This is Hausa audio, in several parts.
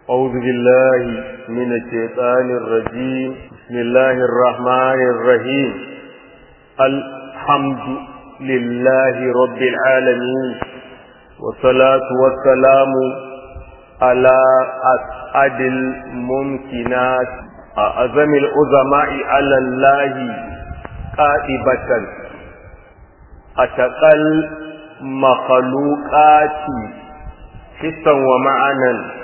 أعوذ بالله من الشيطان الرجيم بسم الله الرحمن الرحيم الحمد لله رب العالمين والصلاة والسلام على أسعد الممكنات أعظم العظماء على الله قائبة أتقل مخلوقات حسا ومعنى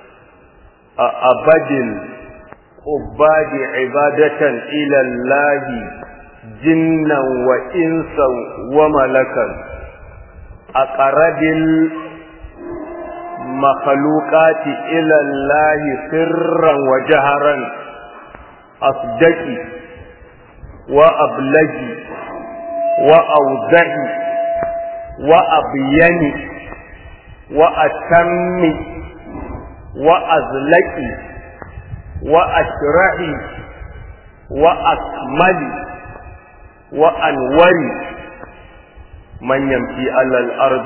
أبد العباد عبادة إلى الله جنا وإنسا وملكا أقرب المخلوقات إلى الله سرا وجهرا أصدقي وأبلغي وأوضحي وأبيني وأتمي وأزلقي وأشرحي وأكملي وأنوري من يمشي على الأرض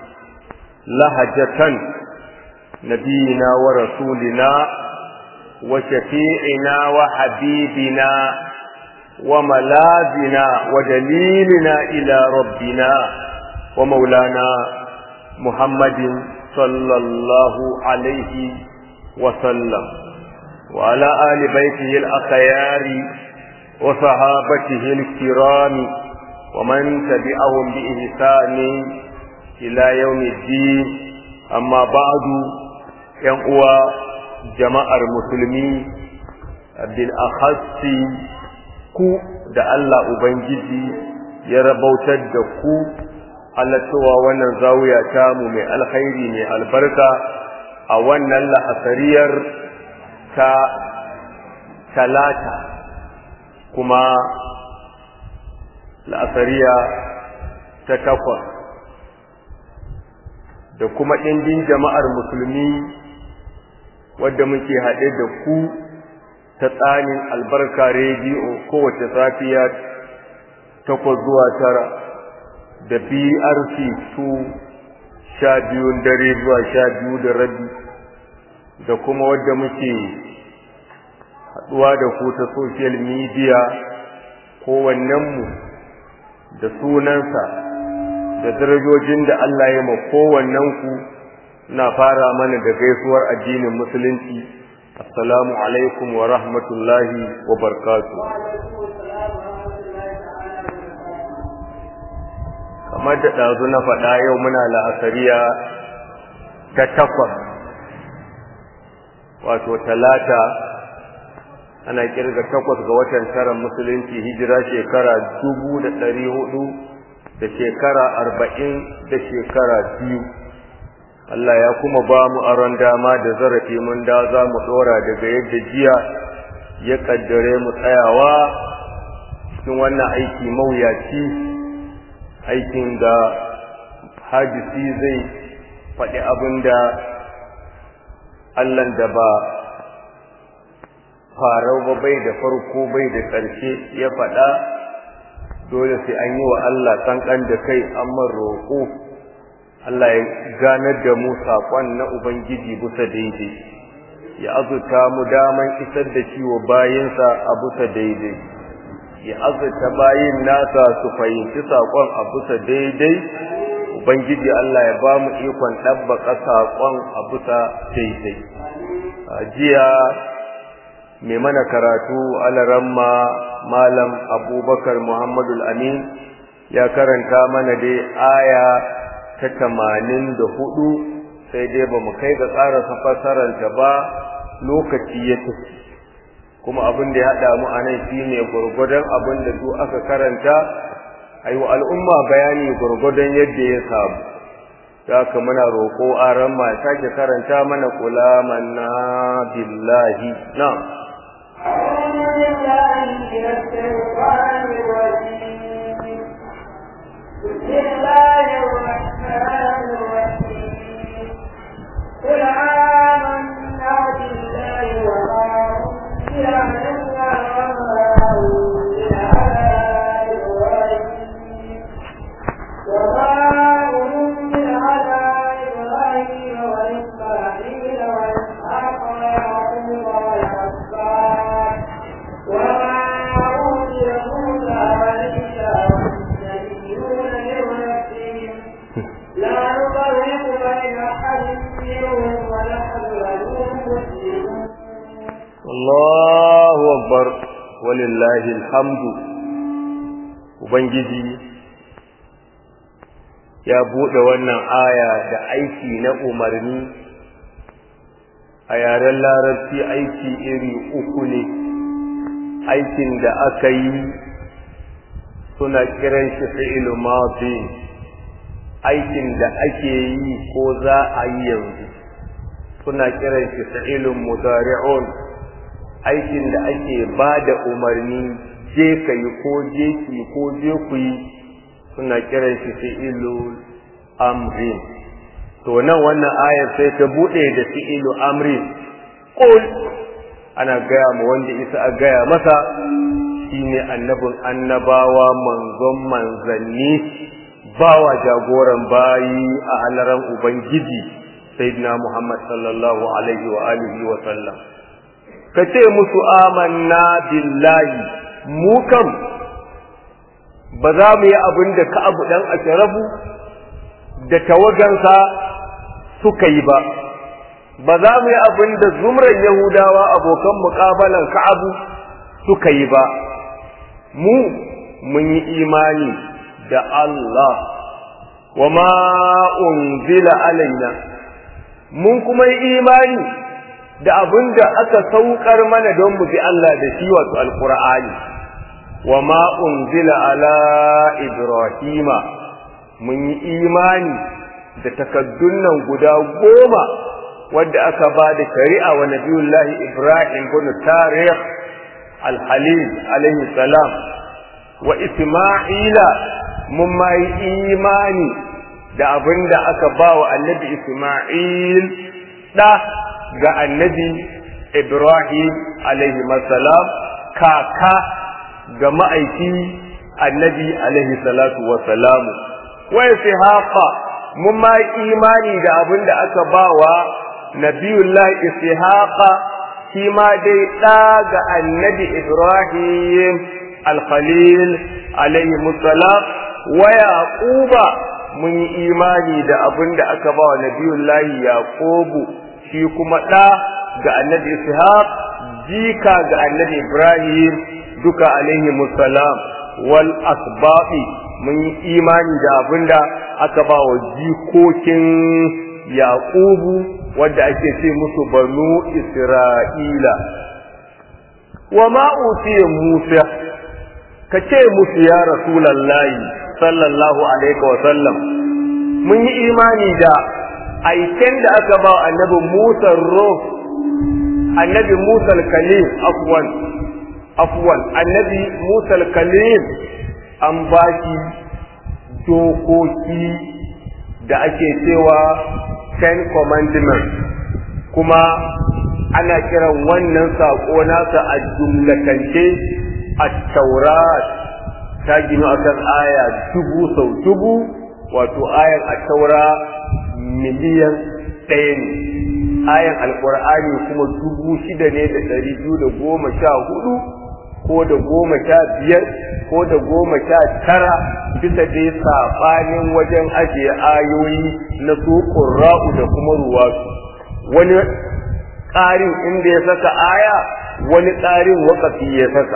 لهجة نبينا ورسولنا وشفيعنا وحبيبنا وملاذنا ودليلنا إلى ربنا ومولانا محمد صلى الله عليه وسلم وعلى آل بيته الأخيار وصحابته الكرام ومن تبعهم بإحسان إلى يوم الدين أما بعد ينقوى جماعة المسلمين بالأخص ku da Allah Ubangiji ya rabautar da ku halattowa wannan zawiya tamu mai alkhairi mai albarka a wannan la'asariyar ta talata kuma la'asariya ta takwas da kuma ɗindin jama'ar musulmi wadda muke haɗe da ku ta tsanin albarka rediyo kowace safiya takwas zuwa tara da brc 2 sha biyun dare zuwa sha biyu da rabi da kuma wadda muke haɗuwa da ku ta social media kowannenmu da sunansa da darajojin da Allah ya ma kowannenku na fara mana da gaisuwar addinin musulunci assalamu alaikum wa rahmatullahi wa barkatu kamar da ɗazu na faɗa yau muna la'asariya ta takwas wato talata ana kirga takwas ga watan tara musulunci hijira shekara dubu da ɗari hudu da shekara arba'in da shekara biyu Allah ya kuma ba mu aron dama da zarafi mun da za mu ɗora daga yadda jiya ya ƙaddare mu tsayawa cikin wannan aiki mawuyaci aikin da hajisi zai faɗi abin da Allahn da ba farau ba bai da farko bai da ƙarshe ya faɗa dole sai an yi wa Allah ƙanƙan da kai amma roƙo Allah ya ganar da mu saƙon na Ubangiji bisa daidai ya azurta mu daman isar da shi wa bayinsa a bisa daidai ya azurta bayin nasa su fahimci saƙon a bisa daidai Ubangiji Allah ya ba mu ikon ɗabbaka saƙon a bisa daidai jiya mai mana karatu alaramma malam abubakar muhammadul amin ya karanta mana dai aya ta tamanin da hudu sai dai ba mu kai ga ƙarasa fassararta ba lokaci ya tafi kuma abin da ya haɗa mu a nan shi ne gwargwadon abin da su aka karanta a yi wa al'umma bayani gwargwadon yadda ya samu ta haka muna roƙo a ran ma sake karanta mana kula manna billahi na بسم الله الرحمن الرحيم قل آمنا بالله وما أنزل علينا وما أنزل على إبراهيم وما أنزل على إبراهيم وإسماعيل وإسحاق Allahu akbar walillahi alhamdu ubangiji ya bude wannan aya da aiki na umarni a yaren larabci aiki iri uku ne aikin da aka yi suna kiran shi fi'il madi aikin da ake yi ko za a yi yanzu suna kiran shi fi'ilun mudari'un aikin da ake ba da umarni je ka yi ko je ki ko je ku yi suna kiran shi fi'ilun amrin to nan wannan ayar sai ta bude da fi'ilu amrin qul ana gaya ma wanda isa a gaya masa shine annabin annabawa manzon manzanni bawa jagoran bayi a halaran ubangiji sayyidina muhammad sallallahu alaihi wa alihi wa sallam kace musu amanna billahi mu kam ba za mu yi abin da ka abu dan asharabu da tawagansa suka yi ba ba za mu yi abin da zumran yahudawa abokan muƙabalan ka'abu suka yi ba mu mun yi imani da Allah wa ma unzila alaina mun kuma yi imani da abin da aka saukar mana don mu bi Allah da shi wato alqur'ani wa ma unzila ala ibrahima mun yi imani da takaddun nan guda goma wadda aka ba da shari'a wa nabiyullahi ibrahim bin tarikh al-halil alaihi salam wa isma'ila mun ma yi imani da abin da aka ba wa annabi isma'il da ga annabi ibrahim alaihi salam kaka ga ma'aiki annabi alaihi salatu wa salamu wa ishaqa mun ma imani da abin da aka bawa nabiyullah ishaqa shi ma dai ɗa ga annabi ibrahim al-khalil alaihi salam wa yaquba mun yi imani da abin da aka bawa nabiyullah yaqubu shi kuma ɗa ga annabi ishaq jika ga annabi ibrahim duka alaihi salam wal asbabi mun yi imani da abinda aka ba wa jikokin yaqubu wadda ake ce musu banu isra'ila wa ma utiya musa ka ce musu ya rasulallahi sallallahu alaihi wa sallam mun yi imani da aiken da aka ba annabi musa ruh annabi musa kalim afwan afwan annabi musa kalim an ba shi dokoki da ake cewa ten commandments kuma ana kiran wannan saƙo nasa a jumlatance a taurat ta ginu a kan aya dubu sau dubu wato ayan a taura miliyan ɗaya ne ayan alƙur'ani kuma dubu shida ne da ɗari biyu da goma sha hudu ko da goma sha biyar ko da goma sha tara bisa dai saɓanin wajen ajiye ayoyi na su ƙurra'u da kuma ruwatu wani ƙarin inda ya saka aya wani ƙarin wakafi ya saka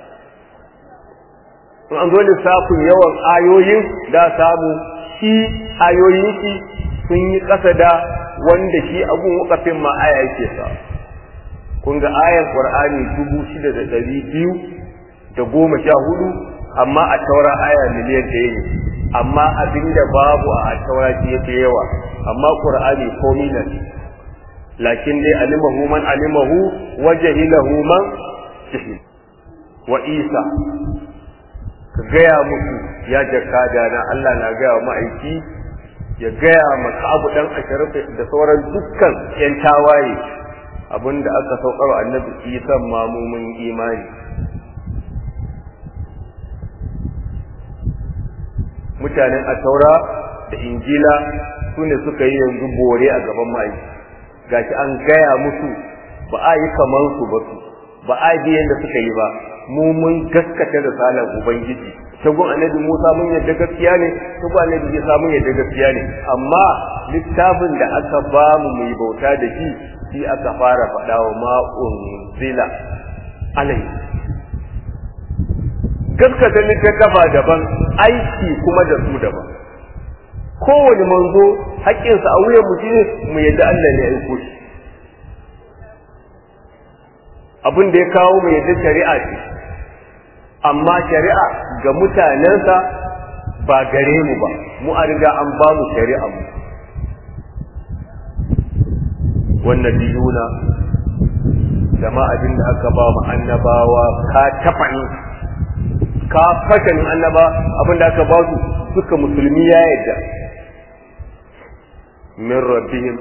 in an zo lissafin yawan ayoyin da samu shi ayoyin shi sun yi ƙasa da wanda shi abun wakafin ma aya yake sa kun ga ayan qur'ani dubu shida da ɗari biyu da goma sha hudu amma a taura aya miliyan ɗaya ne amma abinda babu a taura shi yake yawa amma qur'ani komi nan lakin dai alimahu man alimahu wa jahilahu man jahil wa isa ka gaya musu ya jakada na Allah na gaya wa ma'aiki ya gaya maka abu dan asharaf da sauran dukkan yan tawaye abinda aka saukar wa annabi isa mamumin imani mutanen ataura da injila su ne suka yi yanzu bore a gaban mai gashi an gaya musu ba a yi kamar su ba su ba a yi yadda suka yi ba mu mun gaskata da salan ubangiji shagun annabi Musa mun yadda gaskiya ne shagun annabi Isa mun yadda gaskiya ne amma littafin da aka ba mu mu yi bauta da shi shi aka fara faɗa wa ma'un zila alai gaskata littattafa daban aiki kuma da su daban kowane manzo haƙƙinsa a wuyan mu shine mu yadda Allah ne ya aiko shi abin da ya kawo mu yadda shari'a ce amma shari'a ga mutanensa ba gare mu ba mu a riga an ba mu shari'a mu wannan biyuna jama'a abin da aka ba mu annabawa ka tafani ka fashanin annaba abin da aka ba su suka musulmi ya yadda min rabbihim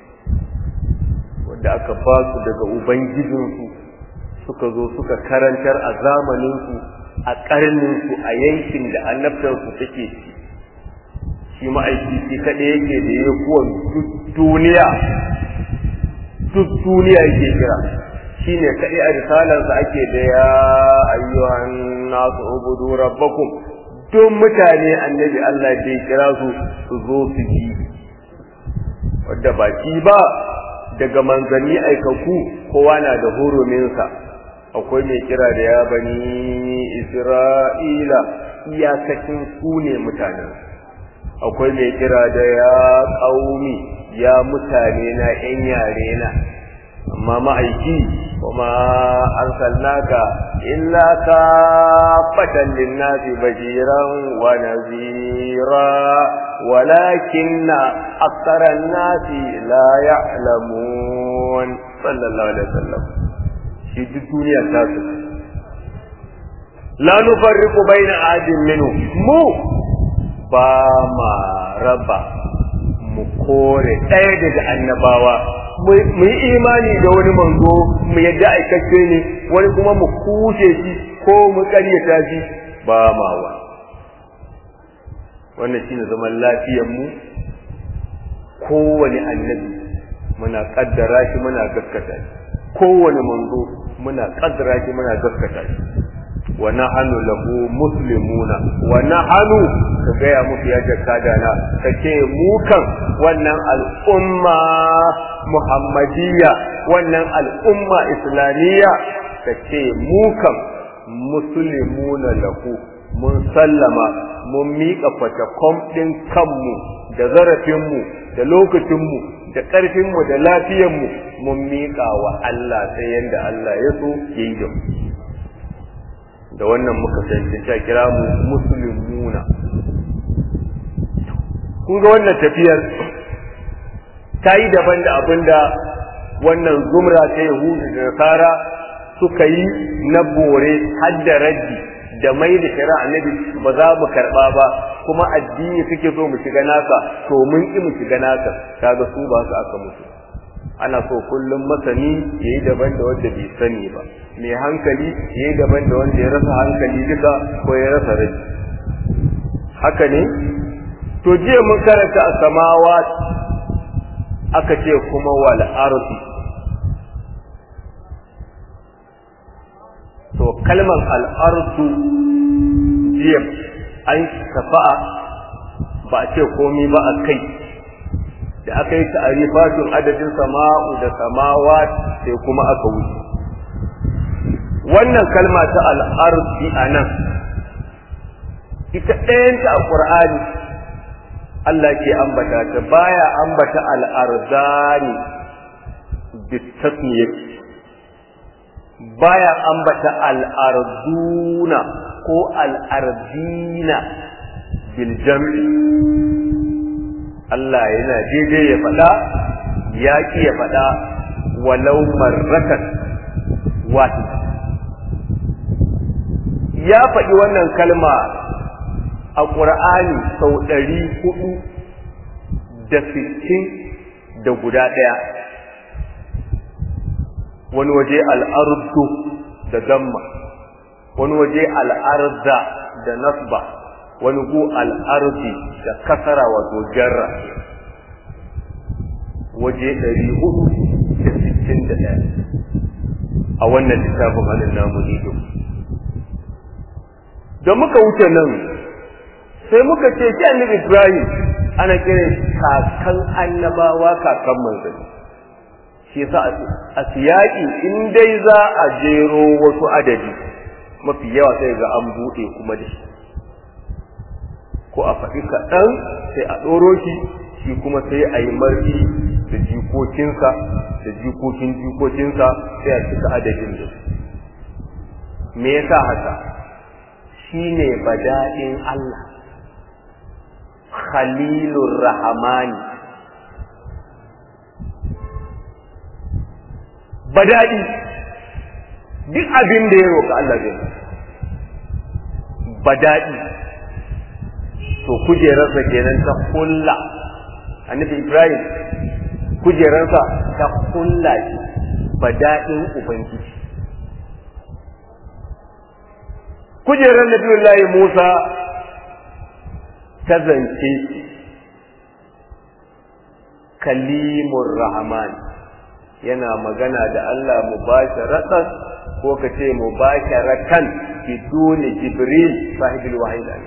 wanda aka ba su daga ubangijinsu suka zo suka karantar a zamaninsu a ƙarninsu a yankin da annabtarsu take ci shi ma'aiki shi kaɗai yake da ya kuwa duk duniya duk duniya yake kira shi ne kaɗai a risalarsa ake da ya ayyuhan nasu ubudu rabbakum don mutane annabi Allah da ya kira su su zo su ji wadda ba shi ba daga manzanni aikaku kowa na da huruminsa akwai mai kira da ya bani isra'ila iyakacin su ne mutanen akwai mai kira da ya ƙaumi ya mutane na ‘yan yare na amma ma'aiki kuma arsalnaka illa ka fatan linnasi bashiran wa nazira walakinna aksaran nasi la ya'lamun sallallahu alaihi wasallam shi duk duniya ta su la nufarriqu baina ahadin minhu mu ba ma raba mu kore ɗaya daga annabawa mu yi imani da wani manzo mu yadda aikace ne wani kuma mu kushe shi ko mu ƙaryata shi ba ma wa wannan shine zaman lafiyar mu kowane annabi muna kaddara shi muna gaskata shi kowane manzo muna kaddara shi muna gaskata shi wa nahnu lahu muslimuna wa nahnu ka gaya musu ya jakada na kace mu kan wannan al'umma muhammadiyya wannan al'umma islamiyya kace mu kan muslimuna lahu mun sallama mun miƙa fatakom ɗin kanmu da zarafinmu da lokacinmu da ƙarfinmu da lafiyanmu mun miƙa wa Allah sai yadda Allah ya so ya yi da mu da wannan muka ta kira mu musulmuna kun ga wannan tafiyar ta yi daban da abin da wannan zumra ta yahudu da nasara suka yi na bore har da raddi da mai da shari'a annabi ba za mu karba ba kuma addini suke so mu shiga naka to mun ki mu shiga naka kaga su ba su aka mutu ana so kullum masani yayi daban da wanda bai sani ba mai hankali yayi daban da wanda ya rasa hankali duka ko ya rasa rai haka ne to jiya mun karanta a samawa aka ce kuma wal ardi to kalmar al'ardu jiya an tafa'a ba a ce komi ba a kai da aka yi ta'arifatun adadin sama'u da samawa sai kuma aka wuce wannan kalma ta al'ardi a nan ita ɗayanta a ƙur'ani Allah ke ambata ta baya ambata al'arzani bitasmiyati baya ambata al'arduna ko al'ardina bil jam'i Allah yana daidai ya faɗa ya ƙi ya faɗa walau marratan wata ya faɗi wannan kalma a ƙur'ani sau ɗari hudu da sittin da guda ɗaya wani waje al'ardu da damma wani waje al'arda da nasba wani gu al'ardi da kasara wato jarra waje ɗari hudu da sittin da ɗaya a wannan littafin hannun namu ne da muka wuce nan sai muka ce shi annabi Ibrahim ana kiran kakan annabawa kakan manzanni shi yasa a siyaki in dai za a jero wasu adadi mafi yawa sai ga an buɗe kuma da shi ko a faɗi kaɗan sai a ɗoro shi shi kuma sai a yi marfi da jikokinsa da jikokin jikokinsa sai a cika adadin da me yasa haka shine bada'in Allah khalilur rahmani bada'i duk abin da ya roƙa Allah zai bada'i to kujerarsa kenan ta kulla annabi Ibrahim kujerarsa ta kulla shi bada'in ubangiji kujerar nabiyullahi Musa ta zance kalimur rahman yana magana da Allah mubasharatan ko ka ce mubasharatan biduni jibril sahibul wahyi ne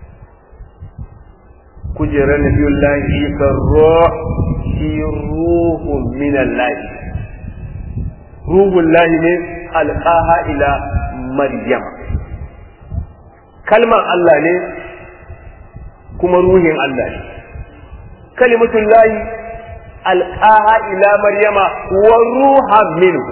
kujerar nabiyullahi isa ruh shi ruhun min Allah ruhun lahi ne alqaha ila maryam kalmar Allah ne kuma ruhin Allah ne kalimatul lahi alqaha ila maryama wa ruhan minhu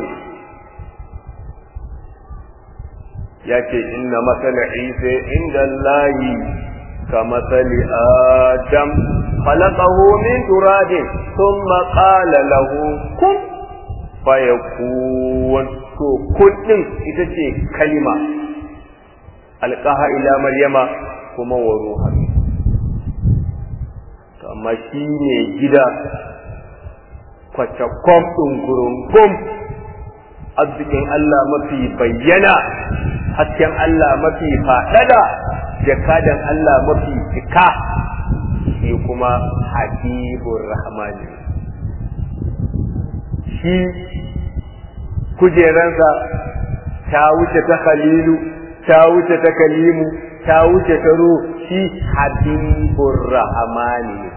yace inna masala isa inda allahi كمثل آدم خلقه من تراب ثم قال له كن فيكون to kullum ita ce kalima alƙaha ila maryama kuma wa ruha to amma shi ne gida kwacakwam ɗin gurungum arzikin Allah mafi bayyana hasken Allah mafi faɗaɗa jakadan Allah mafi cika shi kuma habibur rahmani shi kujeransa ta wuce ta khalilu ta wuce ta kalimu ta wuce ta ruh shi habibur rahmani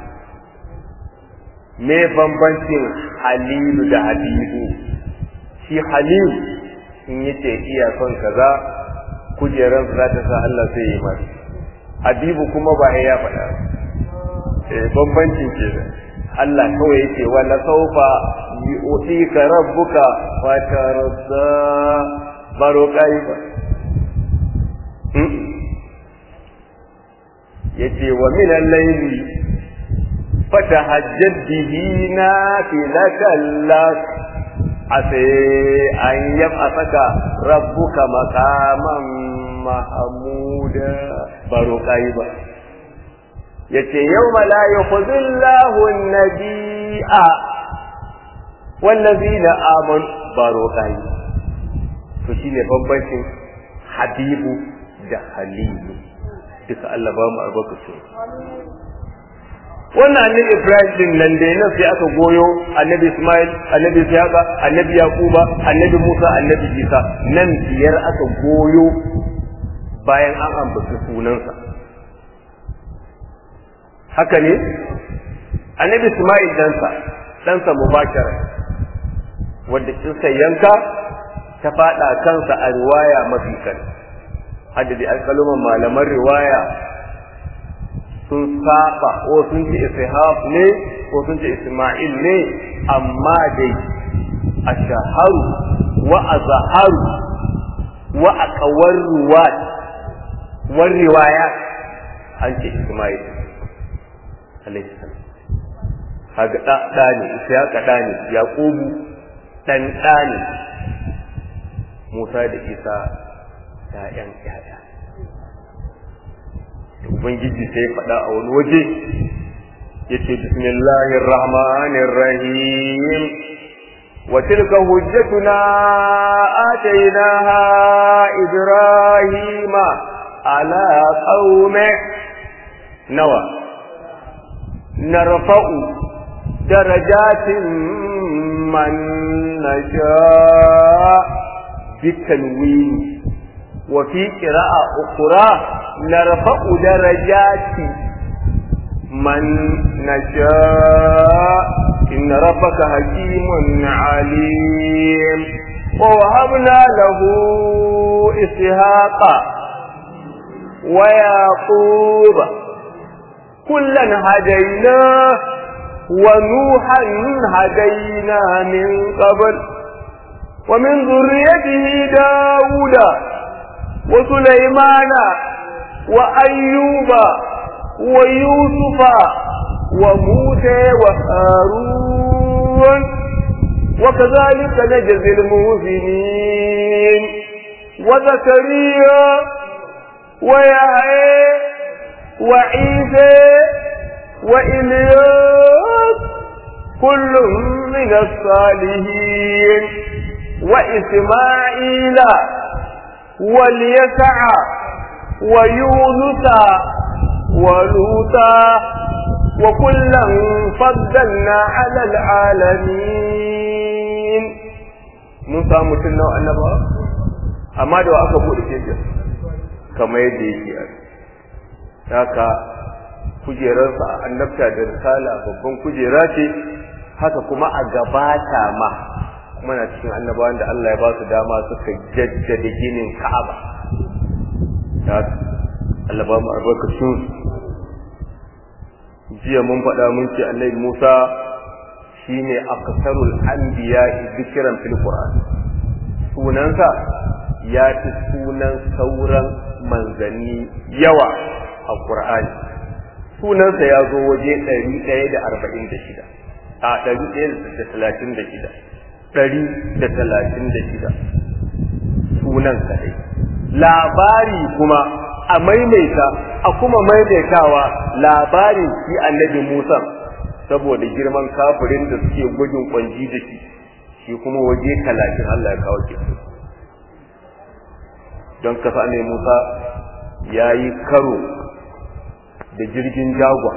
me bambancin halilu da habibu shi halil in yace iya son kaza kujeran za ta sa Allah sai yi masa habibu kuma ba ya faɗa eh bambancin ke da Allah kawai yake wala saufa yu'tika rabbuka fa tarda baro kai ba yace wa min al-layli fatahajjad bihi nafilatan lak ase an yab'athaka rabbuka maqaman mahmuda baro kai ba yace yawma la yukhzillahu an-nabiyya wallazina amanu baro kai to shine bambancin habibu da halilu duka Allah ba mu albarkatu wannan annabi Ibrahim din nan da nan sai aka goyo annabi Ismail annabi Ishaqa annabi Yaquba annabi Musa annabi Isa nan biyar aka goyo bayan an ambaci sunansa haka ne annabi Ismail dansa dansa mubashara wanda kinsa yanka ta fada kansa a riwaya mafi kan haddadi alƙaluman malaman riwaya sun saba ko sun ce ishaq ne ko sun ce isma'il ne amma dai a shaharu wa a zaharu wa a kawar ruwat war riwaya an ce isma'il alaihi salam kaga da da ne ishaq da ne yaqubu dan da ne musa da isa ‘ya'yan ‘ya'ya. Ubangiji sai faɗa a wani waje, ya ce, Bismillahir Rahmanir Rahim, wa tilka hujjatuna atainaha Ibrahima ala qaume nawa narfa'u darajatin man nasha bitanwini wa fi qira'a ukhra narfa'u darajati man nasha inna rabbaka hakimun alim wa wahabna lahu ishaqa wa yaquba kullan hadaina ونوحا هدينا من قبل ومن ذريته داود وسليمان وأيوب ويوسف وموسى وهارون وكذلك نجزي المحسنين وزكريا ويحيى وعيسى وإلياس كل من الصالحين وإسماعيل واليسع ويونس ولوطا وكلا فضلنا على العالمين موسى متنا وأنبا amma da aka bude cikin kamar yadda yake haka kujerarsa a annabta da risala babban kujera ce haka kuma a gabata ma kuma na cikin annabawan da Allah ya ba su dama suka jaddada ginin Ka'aba ya Allah ba mu albarkacin jiya mun faɗa mun ce Annabi Musa shine akasarul anbiya dhikran fil Qur'an sunansa ya fi sunan sauran manzanni yawa a Qur'ani sunansa ya zo waje ɗari ɗaya da arba'in da shida a ɗari ɗaya da talatin da shida ɗari da talatin da shida sunan kaɗai labari kuma a maimaita a kuma maimaitawa labarin shi annabi musa saboda girman kafirin da suke gwajin kwanji da shi shi kuma waje talatin allah ya kawo ke don kasa ne musa ya yi karo da jirgin jagwa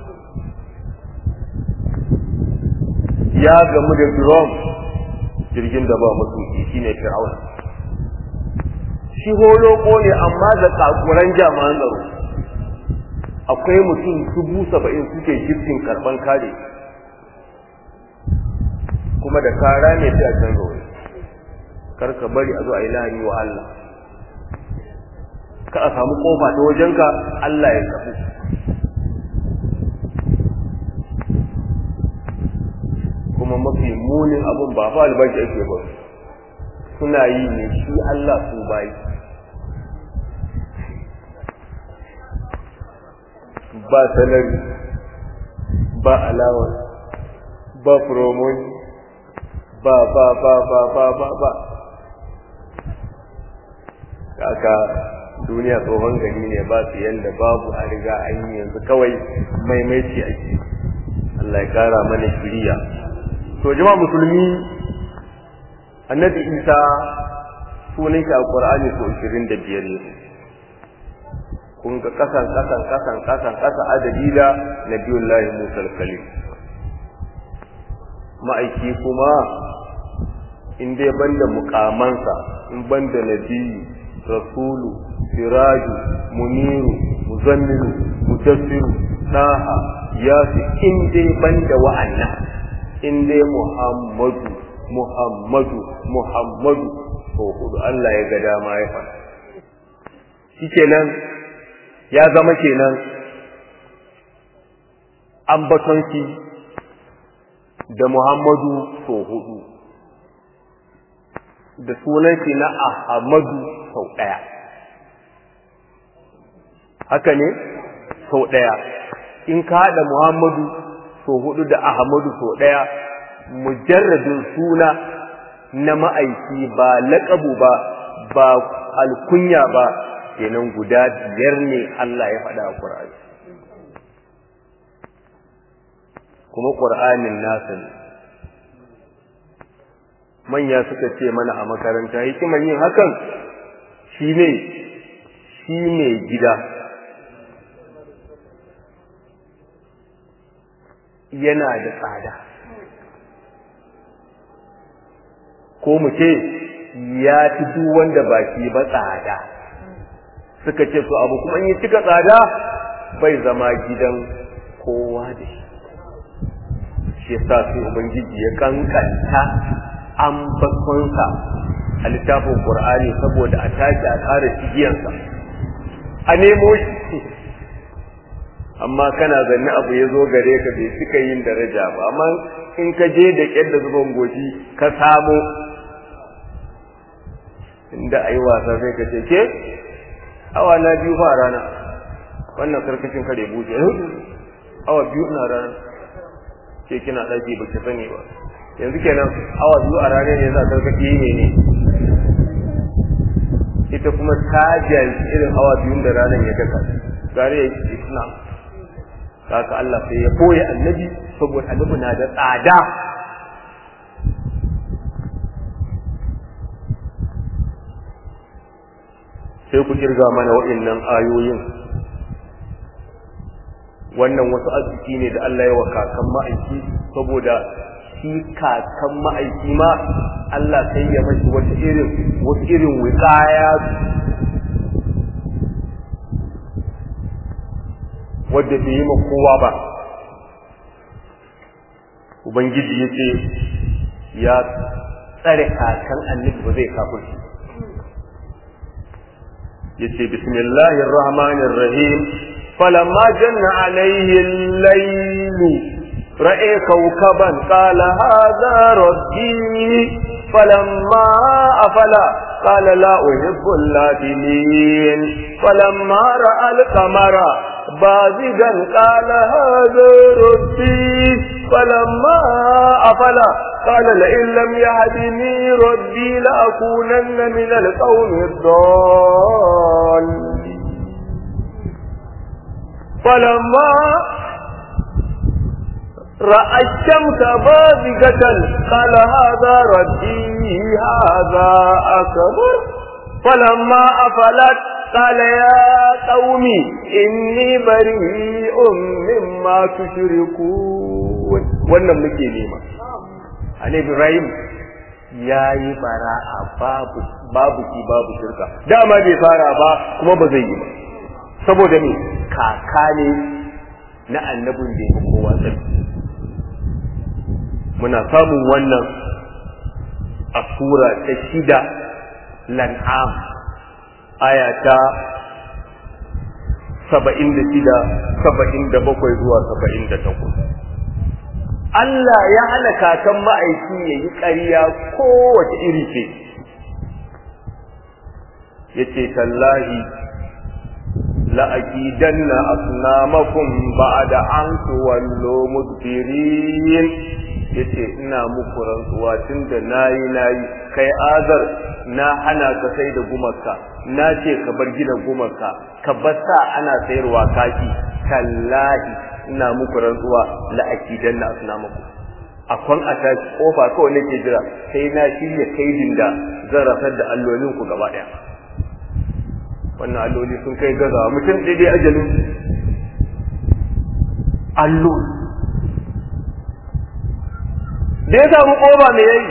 ya gamu da drum jirgin da ba matuki shine fir'auna shi holoko ne amma da kakuran jami'an tsaro akwai mutum dubu saba'in suke jirgin karban kare kuma da kara ne sai a canza wani kar ka bari a zo a yi lahani wa Allah ka a samu kofa ta wajenka Allah ya tafi kuma mafi munin abun ba fa albashi ake ba suna yi ne shi Allah su bayi ba salari ba alawa ba promotion ba ba ba ba ba ba ba kaka duniya tsohon gani ne ba su yanda babu a riga an yi yanzu kawai maimaici ake Allah ya kara mana shiriya to jama'a musulmi annabi isa sunan shi a qur'ani so 25 ne kun ga kasan kasan kasan kasan kasa adadi da nabiyullahi musa al-kalim ma'aiki kuma in dai banda mukamansa in banda nabiyu rasulu siraju muniru muzammilu mudassiru naha yafi in dai banda wa'annan in dai muhammadu muhammadu muhammadu to hudu Allah ya ga dama ya faɗa shikenan ya zama kenan ambaton shi da muhammadu to hudu da sunan shi na ahmadu sau ɗaya haka ne sau ɗaya in ka haɗa muhammadu sau hudu da ahmadu sau ɗaya mujarradin suna na ma'aiki ba laƙabu ba ba alkunya ba kenan guda biyar ne Allah ya faɗa a Qur'ani kuma Qur'anin nasa ne manya suka ce mana a makaranta hikimar yin hakan shine shi ne gida yana da tsada ko mu ce ya fi duk wanda ba shi ba tsada suka ce to abu kuma in yi cika tsada bai zama gidan kowa da shi shi yasa sai ubangiji ya kankanta ambatonsa a littafin qur'ani saboda a tashi a ƙara cigiyarsa a nemo shi amma kana zanne abu ya zo gare ka bai cika yin daraja ba amma in ka je da ƙyar da zuban goshi ka samo inda a yi wasa sai ka ce ke awa na biyu fa rana wannan karkashin kare buce awa biyu na rana ke kina ɗaki ba ki sani ba yanzu kenan awa biyu a rana ne za a karkashi ne ne ita kuma ta jahilci irin awa biyun da ranar ya daka gare ya yi islam haka Allah sai ya koya annabi saboda annabi na da tsada sai ku kirga mana waɗannan ayoyin wannan wasu arziki ne da Allah ya wa kakan ma'aiki saboda shi kakan ma'aiki ma Allah sai ya mashi wata irin wasu irin wiƙaya wadda bai yi ma kowa ba ubangiji ya ce ya tsare kakan annabi ba zai kafirci ya ce bismillahir rahmanir rahim falamma janna alaihi al-laylu ra'a kawkaban qala hadha rabbi falamma afala قال لا أحب اللافلين فلما رأى القمر بازغا قال هذا ربي فلما أفل قال لئن لم يهدني ربي لأكونن من القوم الضالين فلما رأى الشمس بازغة قال هذا ربي هذا أكبر فلما أفلت قال يا قوم إني بريء مما تشركون wannan muke nema Annabi Ibrahim ya yi bara'a babu babu ki babu shirka dama bai fara ba kuma ba zai yi ba saboda me kaka ne na annabin da ya kowa tsarki muna samun wannan a sura ta shida lan'am aya ta saba'in da shida saba'in da bakwai zuwa saba'in da takwas Allah ya hana kakan ma'aiki ya yi ƙarya kowace iri ce ya ce tallahi la'akidanna asnamakum ba'da an tuwallo mudbirin yace ina muku rantsuwa tunda nayi nayi kai azar na hana ka sai da gumarka na ce ka bar gina gumarka ka bar sa ana sayarwa kaki tallahi ina muku rantsuwa la akidan na asnamaku akwan a ta kofa kawai nake jira sai na shirya kaidin da zan rasar da allolin ku gaba daya wannan alloli sun kai gaza mutum daidai ajalin allo da ya samu koba me yayi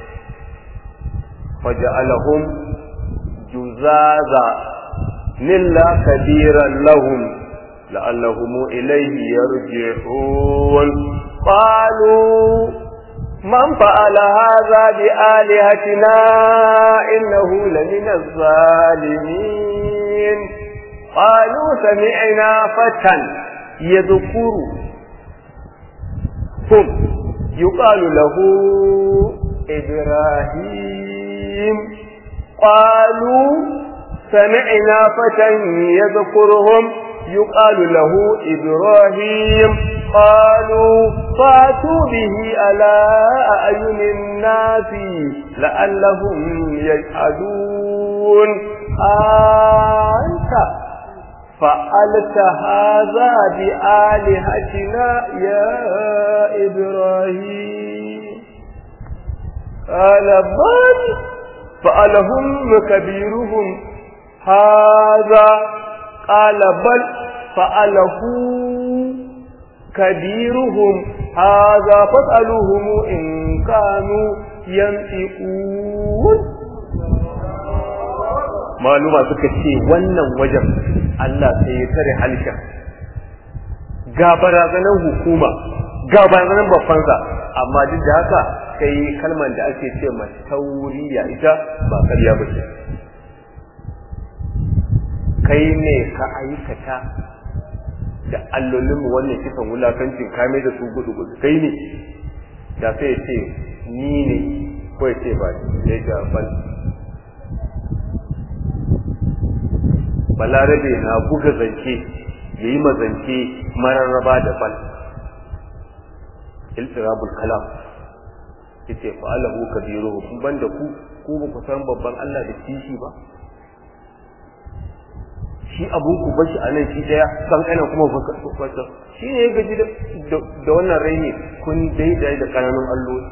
faja'alahum juzaza nilla kabiran lahum la'allahum ilayhi yarji'un qalu man fa'ala hadha bi alihatina innahu lamina az-zalimin qalu sami'na fatan yadhkuru hum يقال له إبراهيم قالوا سمعنا فتى يذكرهم يقال له إبراهيم قالوا فاتوا به على أعين الناس لعلهم يشهدون أنت فعلت هذا بآلهتنا يا إبراهيم قال بل فعلهم كبيرهم هذا قال بل فعله كبيرهم هذا فاسألوهم إن كانوا ينطقون maluma suka ce wannan wajen Allah sai ya tare halshen ga barazanar hukuma ga barazanar babbansa amma duk da haka sai kalmar da ake ce ma tauriya ita ba karya ba ce kai ne ka aikata da allolinmu wannan kisan wulakancin kame da su gudu gudu kai ne da sai ya ce ni ne ko ya ce ba ya ga bal balarabe na buga zance ya yi mazance mararraba da bal iltirabul kalam yace fa alahu kabiruhu kun banda ku ku ba ku san babban Allah da kishi ba shi abun ku bashi a nan shi daya kan kana kuma fasa shi ne ya gaji da wannan raini kun daidai da kananun alloli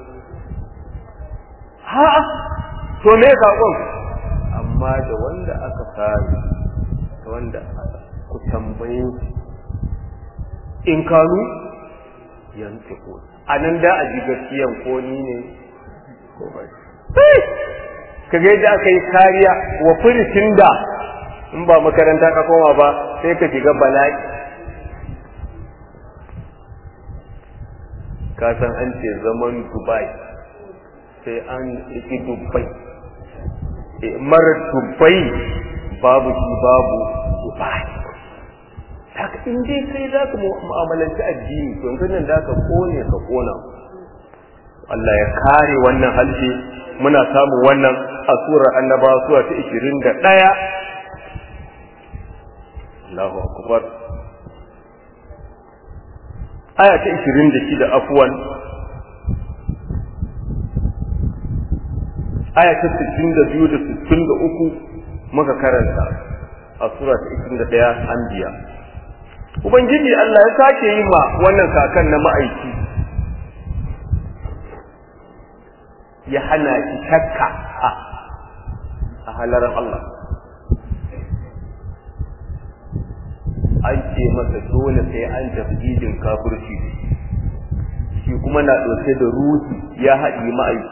ha to me sakon amma da wanda aka sami da wanda ku tambaye in kanu yanzu ko a nan da a ji gaskiyan ko ni ne ko ba kaga yadda aka yi kariya wa furitin da in ba makaranta ka koma ba sai ka shiga bala'i ka san an ce zaman dubai sai an riki dubai mara dubai babu shi babu dubai haka in dai kai za ka mu'amalanci addini to yanzu nan da ka kone ka kona Allah ya kare wannan halshe muna samun wannan a surar annabawa sura ta 21 Allahu akbar aya ta 26 afwan aya ta 62 da 63 muka karanta a sura ta 21 anbiya ubangiji Allah ya sake yi ma wannan kakan na ma'aiki ya hana shi shakka a halarar Allah an ce masa dole sai an tafidin kafirci shi kuma na ɗauke da ruhi ya haɗi ma'aiki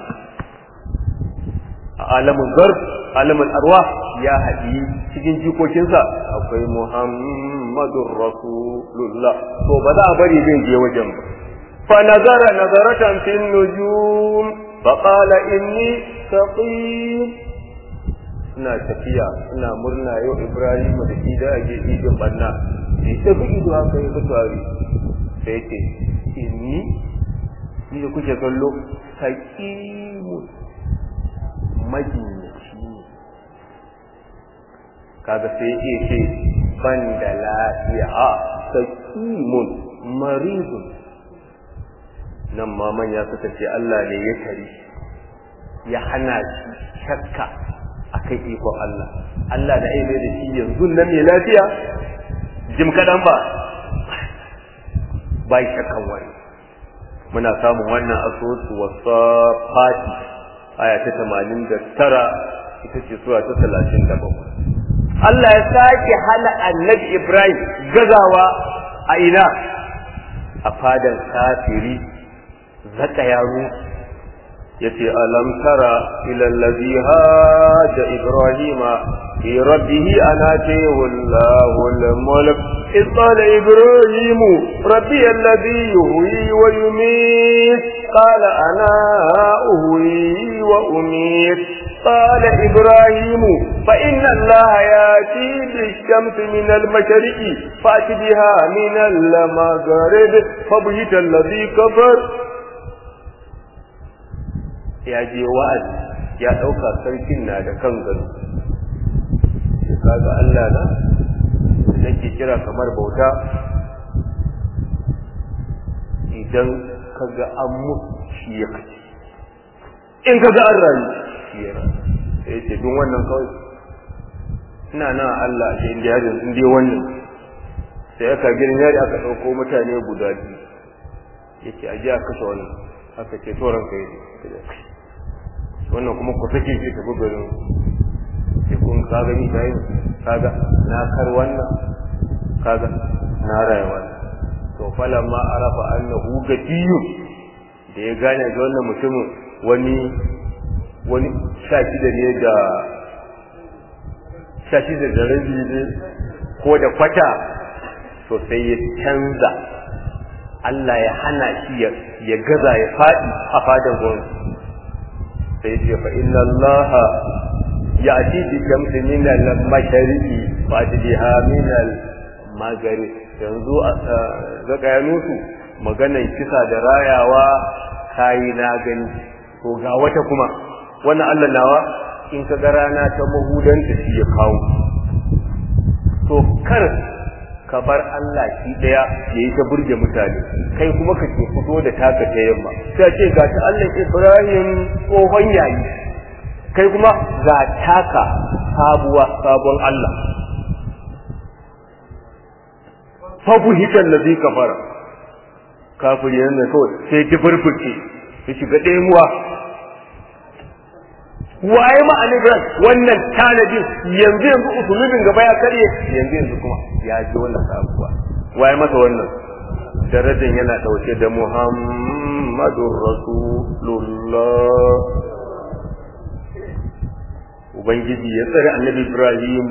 a alamun zarf alamun arwa ya haɗi cikin jikokinsa akwai muhammadun rasulullah to ba za a bari zai je wajen ba fa nazara nazaratan fin nujum fa qala inni saqim ina tafiya ina murna yau Ibrahim da shi da ake idin banna sai ta fi ido haka ya fitari sai ce inni ni da kuke kallo hakimu majinyaci ne kaga sai ya ce ban da lafiya a hakimun maridun nan ma manya suka ce Allah ne ya tari ya hana shi shakka akan ikon Allah Allah da aime da shi yanzu nan ne lafiya jim kadan ba bai shakkan wani muna samun wannan asusu wasafati aya ta 89 ita ce sura ta 37 Allah ya sake hana annabi Ibrahim gazawa a ina a fadan kafiri zaka yaro yace alam tara ila allazi haja ibrahima fi rabbih anatihi wallahu al-mulk إذ قال إبراهيم ربي الذي يهوي ويميت قال أنا أهوي وأميت قال إبراهيم فإن الله يأتي بالشمس من المشرق فأت بها من المغرب فبهت الذي كفر ya je wa'azi ya ɗauka sarkin na da kan gado kaga Allah na da nake kira kamar bauta idan kaga an mutu shi ya kaci in kaga an rayu shi ya rayu sai ce don wannan kawai ina nan Allah ce inda yadda in dai wannan sai aka girin yari aka ɗauko mutane guda biyu yake a ji a kashe wannan aka ce toron kai wannan kuma ku sake shi tafi garin sai kun kaga ni dai kaga na kar wannan kaga na rayuwa to falamma arafa annahu gatiyun da ya gane da wannan mutumin wani wani sha shida ne da sha shi da rabi ne ko da kwata to sai ya canza Allah ya hana shi ya gaza ya faɗi a fadan gwamnati sai ya ce fa inna Allah ya ati bi shamsi min al-mashariqi fa biha min al-maghrib yanzu zaka ya nusu maganan kisa da rayawa kayi na gani to ga wata kuma wannan Allah nawa in ka ga rana ta mahudanta shi ya kawo to kar ka bar Allah shi daya ya yi ta burge mutane kai kuma ka ke fito da taka ta yamma sai ce ga ta Allah Ibrahim tsohon yayi kai kuma ga taka sabuwa sabon Allah fabu hikan ladhi kafara kafiri ne kawai sai ta burbuce ya shiga ɗemuwa waye ma alibran wannan tanadin yanzu yanzu usulubin gaba ya karye yanzu yanzu kuma ya ji wannan sabuwa waye masa wannan darajar yana dauke da muhammadur rasulullah ubangiji ya tsare annabi ibrahim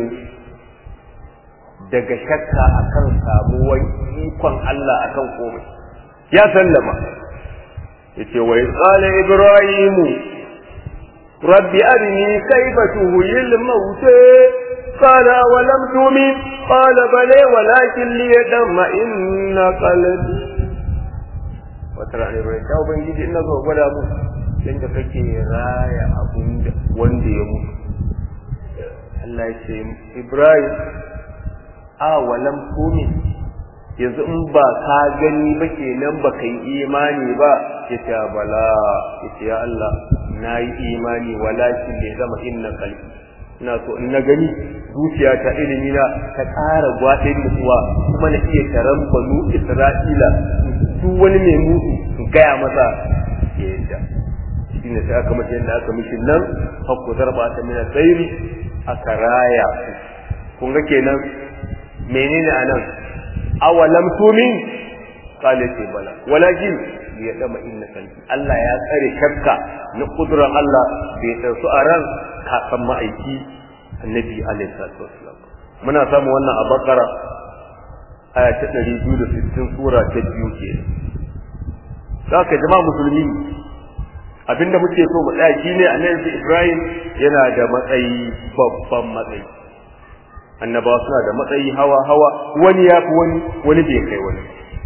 daga shakka akan samuwar ikon Allah akan komai ya sallama yace wa qala ibrahimu rabbi arini kayfa tuhil mauta قال ولم تؤمن قال بلى ولكن ليدم إن قلبي وترى ne bai ta ubangiji ina zo gwada mu inda kake raya abun da wanda ya mutu Allah ya ce Ibrahim a walam tumin yanzu in ba ka gani ba kenan ba kai imani ba ya ce bala ya ce ya Allah na yi imani walakin ne zama inna kalbi ina so in na gani zuciya ta ilimi na ta ƙara gwaɗe mutuwa kuma na iya taron banu isra'ila duk wani mai mutu in gaya masa ya yadda shi ne sai aka mace yadda aka mishi nan hakku zarba ta mina tsairi aka raya kun ga kenan menene a nan awalam tumin kale ce bala walakin ya dama inna kalbi Allah ya tsare shakka na kudurar Allah bai tsarsu a ran kakan ma'aiki annabi alaihi salatu wassalam muna samu wannan a bakara aya ta 260 sura ta biyu ke saka jama'a musulmi abinda muke so mu tsaya shine annabi Ibrahim yana da matsayi babban matsayi annabawa suna da matsayi hawa hawa wani ya fi wani wani bai kai wani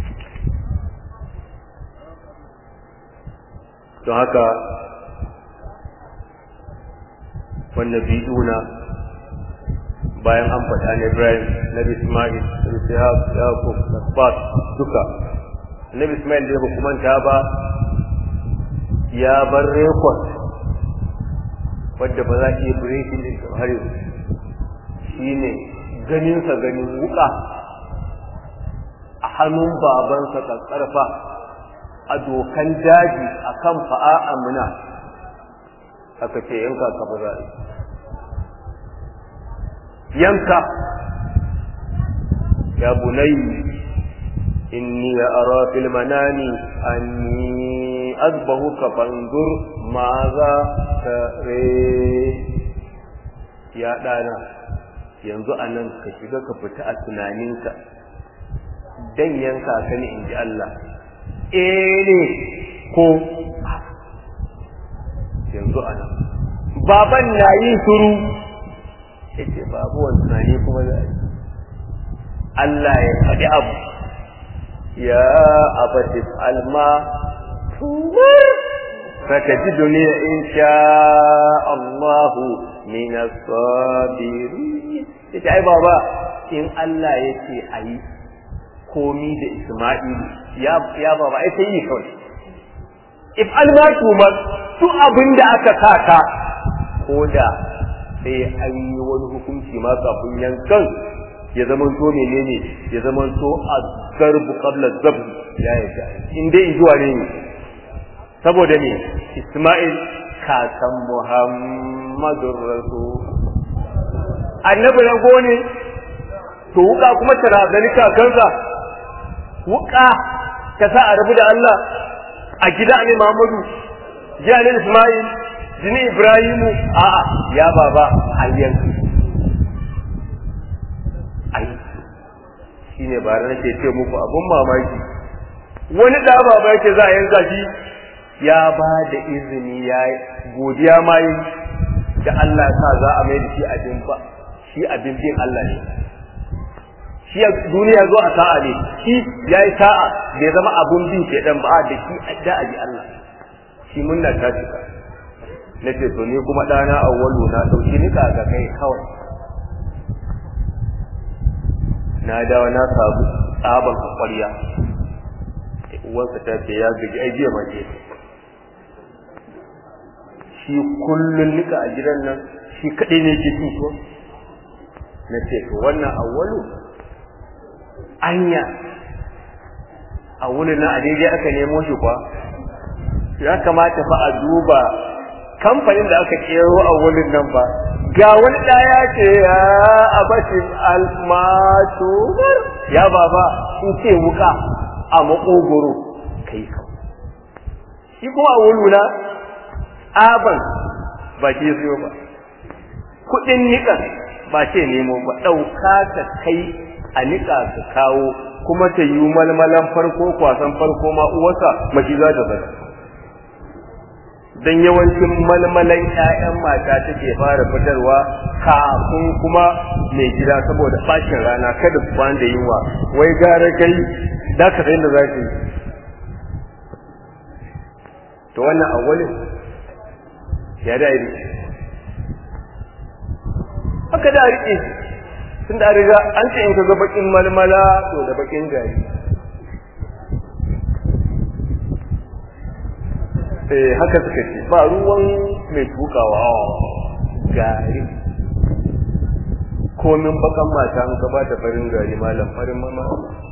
don haka wannan biduna bayan an faɗa na Ibrahim na Ismail na Ishaq Yaqub na Sbat duka Nabi Ismail da ba kuma ta ba ya bar rekod wadda ba za ki yi breaking din har yau shine ganin sa ganin wuka a hannun babansa kakkarfa a dokan daji akan fa'a amina aka ce yanka ka ba za yanka ya bunai inni ara fil manami anni azbahuka fanzur maza tare ya dana yanzu anan ka shiga ka fita a tunaninka dan yanka ka ne inji Allah eh ne ko yanzu anan baban na yin suru yace babu wannan ne kuma za Allah ya faɗi abu ya abati alma tumar fatajiduni in sha Allah min as-sabirin yace ai baba in Allah yace ayi komi da Isma'il ya ya baba ai sai yi kawai if alma tumar duk abinda aka saka ko da sai an yi wani hukunci ma kafin yankan ya zama to menene ya zama to a garbu qabla zabh ya yi in dai zuwa ne saboda ne Isma'il kakan Muhammadur Rasul annabi na gone to wuka kuma tana gani kakansa wuka ka sa a rabu da Allah a gida ne Muhammadu jiya ne Isma'il jini Ibrahimu a'a ya baba hayyan shine ba nake ce muku abun mamaki wani da baba yake za a yanka shi ya ba da izini ya godiya ma yi da Allah ya sa za a mai da shi abin ba shi abin bin Allah ne shi duniya zo a sa'a ne shi ya yi sa'a bai zama abun bin shaidan ba da shi da abi Allah shi munna ta cika na ce to ni kuma ɗana awwalu na ɗauki nika ga kai kawai na dawo na samu tsaban kwakwarya uwarsa ta ce ya gaji ai jiya ma je shi kullun nika a gidan nan shi kaɗai ne ke cin tuwo na ce to wannan awwalu anya a wurin na a daidai aka nemo shi kwa ya kamata fa a duba kamfanin da aka kero a wurin nan ba ga wani ɗaya ce ya abashin almatu ya baba in ce wuka a makogoro kai ka shi kuma a wuluna aban ba ke siyo ba kuɗin niƙan ba ce nemo ba ɗauka ka kai a niƙa ka kawo kuma ta yi malmalan farko kwasan farko ma uwarsa mashi za ta bari dan yawancin malmalan ƴaƴan mata take fara fitarwa kafin kuma mai gida saboda fashin rana kada su kwana da yunwa wai gara kai da ka san da za ka yi to wannan awwalin ya da yi haka da rike tun da riga an ce in ka ga bakin malmala to da bakin gari eh haka suka ce ba ruwan mai tukawa gari komin bakan mata an gaba da farin gari malam farin mama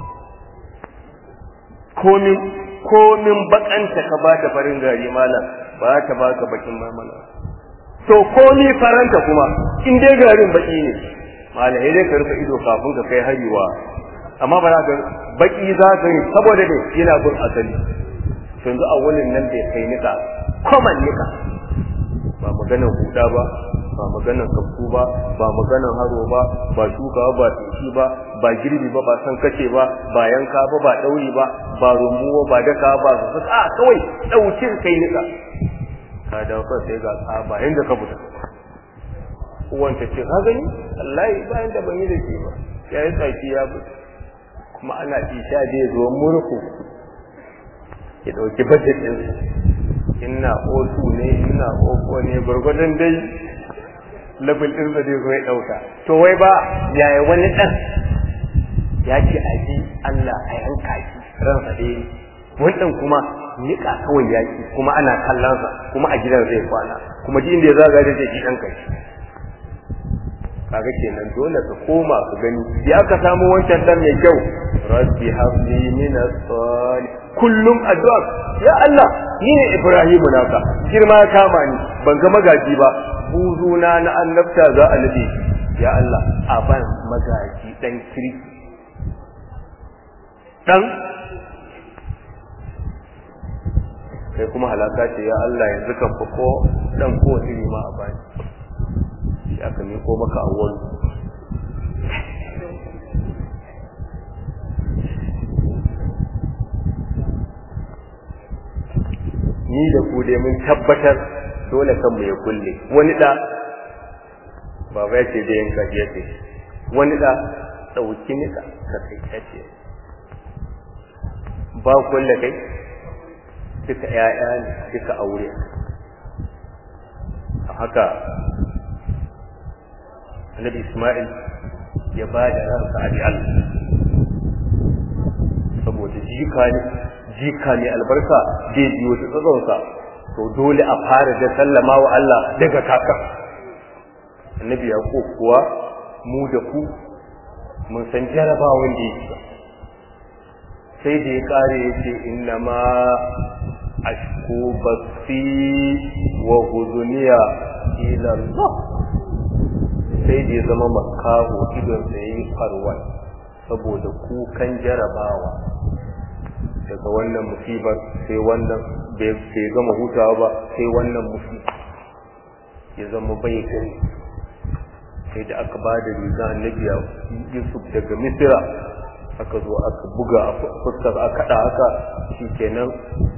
komin komin bakanta ka ba ta farin gari malam ba ta baka bakin mamala to komi faranta kuma in dai garin baki ne malam dai ka rufe ido kafin ka kai hariwa amma ba za ka baki za ka yi saboda ne yana bin asali yanzu a wurin nan bai kai nika kwaman nika ba maganar huda ba ba maganar kafku ba ba maganar haro ba ba shuka ba tuki ba ba girbi ba ba san kace ba ba yanka ba ba dauri ba ba rumbu ba daka ba su a kawai daukin kai nika ka dawo kan sai ga tsaba inda ka fita uwan ta ce ka gani wallahi bayan da ban yi da shi ba ya yi tsaki ya fita kuma ana isha da zo murku ya dauki budget din ina otu ne ina oko ne gurgurdan dai level din da zai zo ya dauka to wai ba yaya wani dan ya ce a ji Allah a yanka shi ransa dai wannan kuma nika kawai yaki kuma ana kallon sa kuma a gidan zai kwana kuma ji inda ya zaga da shi dan kai kaga kenan dole ka koma ka gani ya aka samu wancan dan mai kyau rabbi habli min as-salih kullum addu'a ya Allah ni ne Ibrahim naka girma ya kama ni ban ga magaji ba buzuna na annabta za a nade ya Allah a ban magaji dan kirki dan kai kuma halaka ce ya Allah yanzu kan fa ko dan ko iri ma a bani shi aka ne ko maka awwal ni da ku dai mun tabbatar dole kan mu ya kulle wani da baba ya ce da yanka ya ce wani da dauki nika ka kai kace ba kulle kai duka ‘ya'ya ne duka aure a haka annabi Ismail ya ba da ransa a Allah saboda jika ne jika ne albarka zai biyo ta tsatsonsa to dole a fara da sallama wa Allah daga kaka annabi ya kuwa mu da ku mun san jarabawan da yake sai da ya kare ya ce inna ma ashku basi wa huzuniya ila Allah sai da ya zama makaho idon sa yayi farwa saboda kukan jarabawa daga wannan musibar sai wannan bai gama hutawa ba sai wannan musibar ya zama bai gani sai da aka ba da riga annabi Yusuf daga Misira aka zo aka buga a fuskar a kada haka shi kenan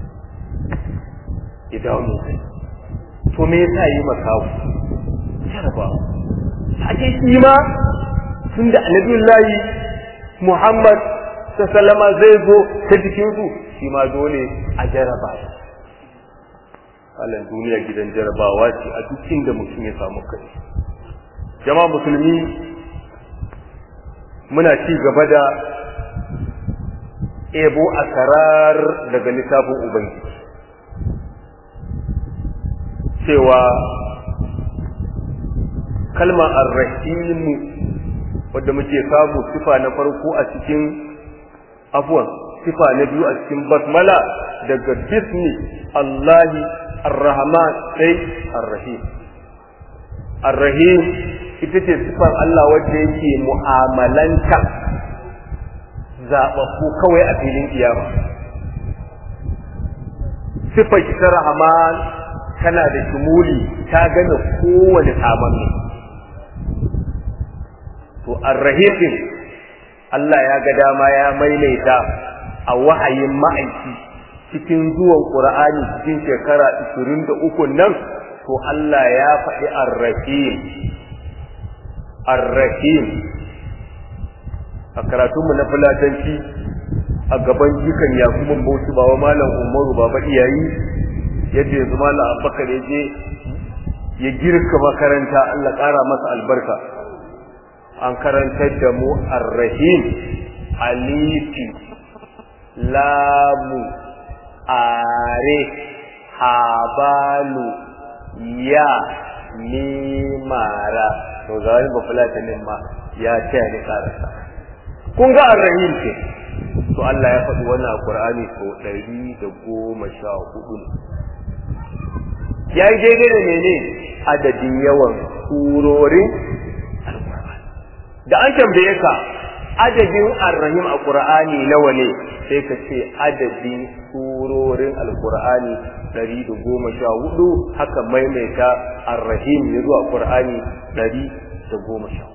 idanu to me yasa yi makawu jaraba ake shi ma tun da annabiyullahi muhammad sallama zai zo ta jikinsu shi ma dole a jaraba halin duniya gidan jarabawa ce a duk inda mutum ya samu kai jama'a musulmi muna ci gaba da ebo a karar daga littafin ubangiji cewa kalmar arrahimu wadda muke samu sifa na farko a cikin afuwan sifa na biyu a cikin basmala daga bismi Allahi arrahman sai arrahim arrahim ita ce sifar Allah wadda yake mu'amalanta zaɓaɓɓu kawai a filin kiyama sifar ta rahman tana da shumuli ta gane kowane samanni to arrahim din Allah ya ga dama ya maimaita a wahayin ma'aiki cikin zuwan Qur'ani cikin shekara 23 nan to Allah ya faɗi arrahim arrahim a karatunmu na fulatanci a gaban jikan yakubun bauchi ba wa malam umaru baba iyayi yadda yanzu malam abubakar ya je ya girka makaranta Allah ƙara masa albarka an karantar da mu arrahim alifi lamu are habalu ya mimara to ga wani bafulatanin ma ya taya ni karasa kun ga arrahim ce to Allah ya faɗi wannan a Qur'ani so ɗari da goma sha hudu ya yi daidai da mene adadin yawan surorin da an tambaye ka adadin arrahim a qur'ani nawa ne sai ka ce adadin surorin alqur'ani 114 haka maimaita arrahim ya zuwa qur'ani 114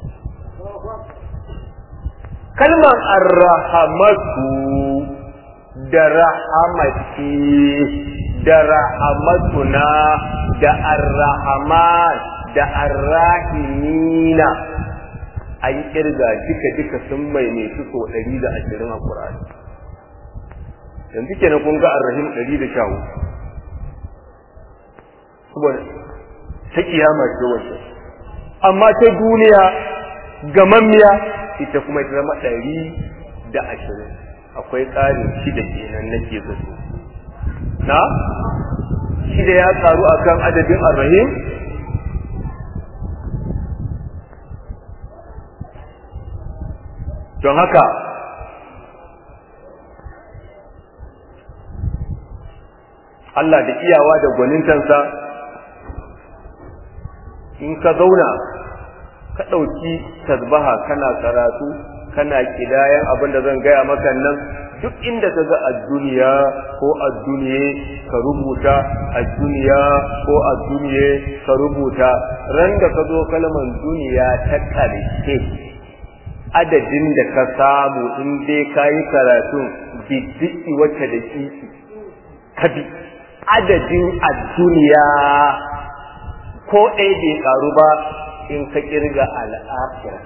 kalmar arrahamatu da rahamati da rahamatuna da arrahaman da arrahimina an kirga duka duka sun maimaitu so ɗari da ashirin a ƙur'ani yanzu kenan kun ga arrahim ɗari da sha saboda ta kiyama ce wacce amma ta duniya gamammiya ita kuma ita zama ɗari da ashirin akwai ƙarin shida kenan nake zato na shida ya karu akan adadin arrahim don haka Allah da iyawa da gwanintansa in ka zauna ka ɗauki tasbaha kana karatu kana kidayan abin da zan gaya maka nan duk inda ka ga a duniya ko a duniye ka rubuta a duniya ko a duniye ka rubuta ran da ka zo kalmar duniya ta ƙarshe adadin da ka samu in dai ka yi karatun biddiki wacce da kiki ka bi adadin a duniya ko ɗaya bai karu ba in ka kirga al'afira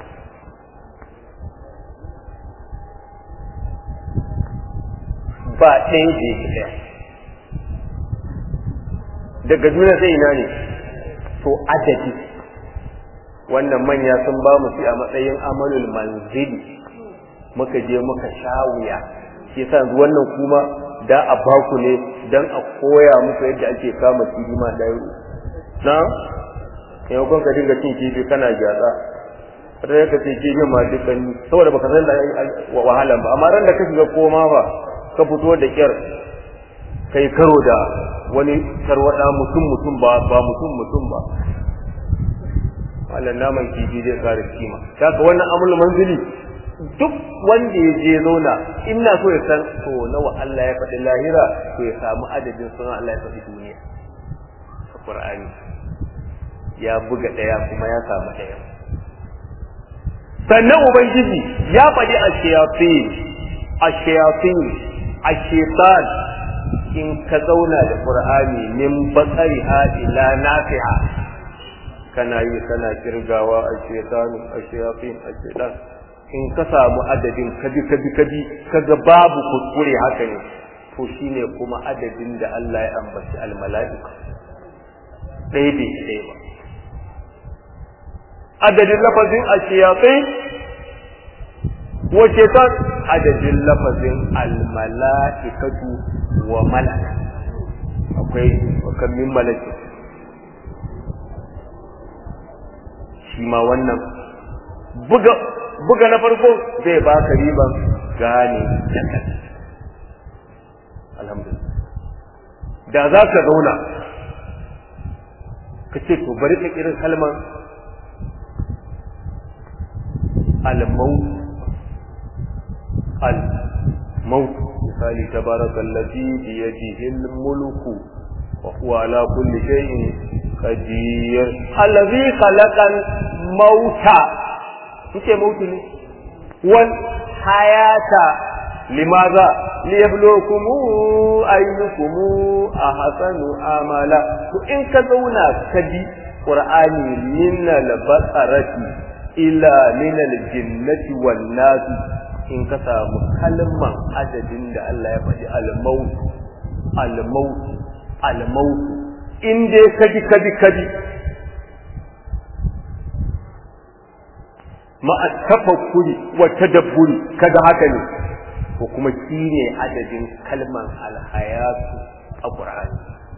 ba ɗaya bai ɗaya daga duniya sai ina ne to adadi wannan manya sun ba mu shi a matsayin amalul manzili muka je muka sha wuya shi yasa wannan kuma da a baku ne dan a koya muku yadda ake kama kifi ma da na maimakon ka dinga cin kifi kana gyatsa wata ya kace kifin ma dukkan saboda baka san da wahalan ba amma ran da ka shiga koma ba ka fito da kyar kai karo da wani tarwada mutum mutum ba ba mutum mutum ba wannan naman kifi zai kare kima haka wannan amul manzili duk wanda ya je zauna ina so ya san to nawa Allah ya faɗi lahira to ya samu adadin sunan Allah ya faɗi duniya a Qur'ani ya buga ɗaya kuma ya samu ɗaya sannan ubangiji ya faɗi a shayatin ashayatin ashaitan in ka zauna da qur'ani min basariha ila nafi'a kana yi kana kirgawa ashaitan ashayatin ashaitan in ka samu adadin kabi kabi kabi kaga babu kuskure haka ne to shine kuma adadin da Allah ya ambaci almala'ika ɗaya bai ɗaya ba adadin lafazin ashiyatai wace ta adadin lafazin almala'ikatu wa malaka akwai wakan min malaki shi ma wannan buga buga na farko zai baka riban gane da kai alhamdulillah da za ka zauna ka ce to bari ka irin kalmar al-maut al-maut misali tabarakallazi bi yadihi al-mulku wa huwa ala kulli shay'in qadir allazi khalaqa al-mauta kike mautu ne wal hayata limaza liyabluwakum ayyukum ahsanu amala to in ka zauna ka bi qur'ani min al-basarati ila min al-jinnati wan nas in ka samu kalman adadin da Allah ya faɗi al-maut al-maut al-maut in dai kaji kaji kaji ma'a tafakkuri wa tadabburi kaga haka ne ko kuma shi ne adadin kalman alhayatu a ƙur'ani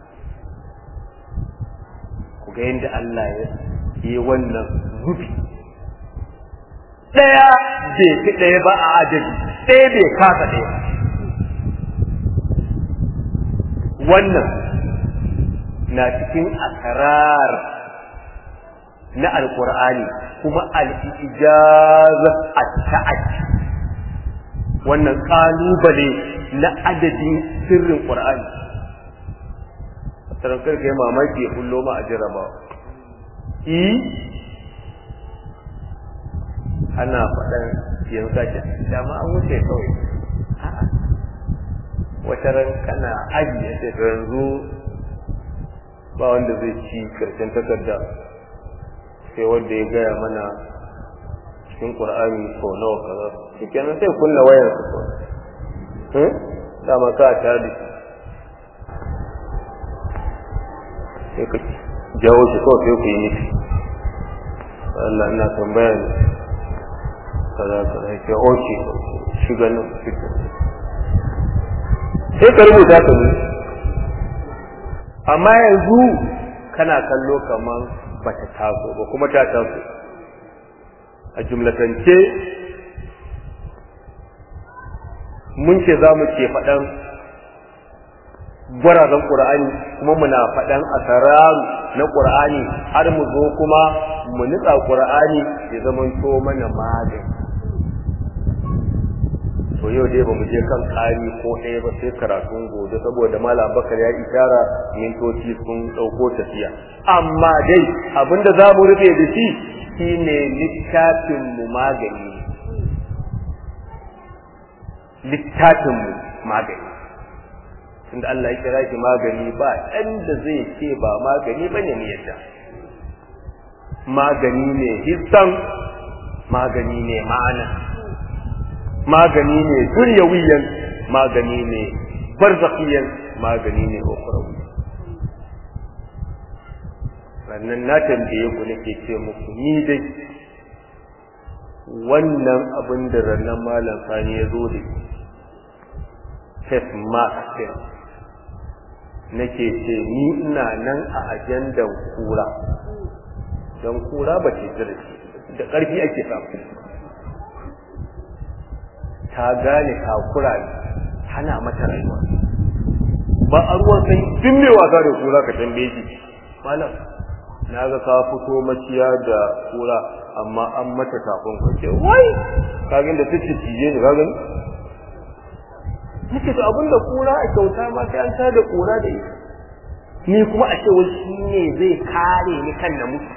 ku ga yadda Allah ya yi wannan zubi ɗaya bai fi ɗaya ba a adadi ɗaya bai kasa ɗaya wannan na cikin akarar na alƙur'ani kuma al'ijaza a ta'addi wannan kalubale na adadin sirrin Qur'ani tarankar kai mamaki ya kullo ma a jaraba i ana faɗan yanzu da dama an wuce kawai wata ran kana aji ya ce yanzu ba wanda zai ci karshen takarda sai wanda ya gaya mana cikin Qur'ani ko nawa kaza shikenan sai kunna wayar su ko eh dama ka ta da sai ka jawo shi ko sai ku yi miki Allah ina tambaya ne kaza kaza ke oke shiga nan sai ka rubuta ka ne amma yanzu kana kallo kaman bata taso ba kuma ta taso a jumlatance mun ce za mu ke faɗan gwarazan ƙur'ani kuma muna faɗan asararu na ƙur'ani har mu zo kuma mu nutsa ƙur'ani ya zama to mana magani to yau dai ba mu je kan ƙari ko ɗaya ba sai karatun gobe saboda malam bakar ya ishara mintoci sun ɗauko tafiya amma dai abinda za mu rufe da shi shine littafin mu magani littafin mu magani tunda Allah ya kira shi magani ba ɗan da zai ce ba magani bane ne yadda magani ne hissan magani ne ma'ana magani ne dunyawiyan magani ne barzakhiyan magani ne ukhrawi sannan na tambaye ku nake ce muku ni dai wannan abin da rannan malam sani ya zo da face mask din nake ce ni ina nan a ajandan kura don kura ba ce da da ƙarfi ake samu ta gane takura ne hana mata rayuwa ba a ruwan sai duk mai wasa da kura ka tambaye shi malam na ga ka fito maciya da kura amma an mata tafin kwace wai kagin da take cije ne kagin nake to abin da kura a kyauta ma sai an ta da kura da ita ni kuma a ce wai shi ne zai kare ni kan na mutu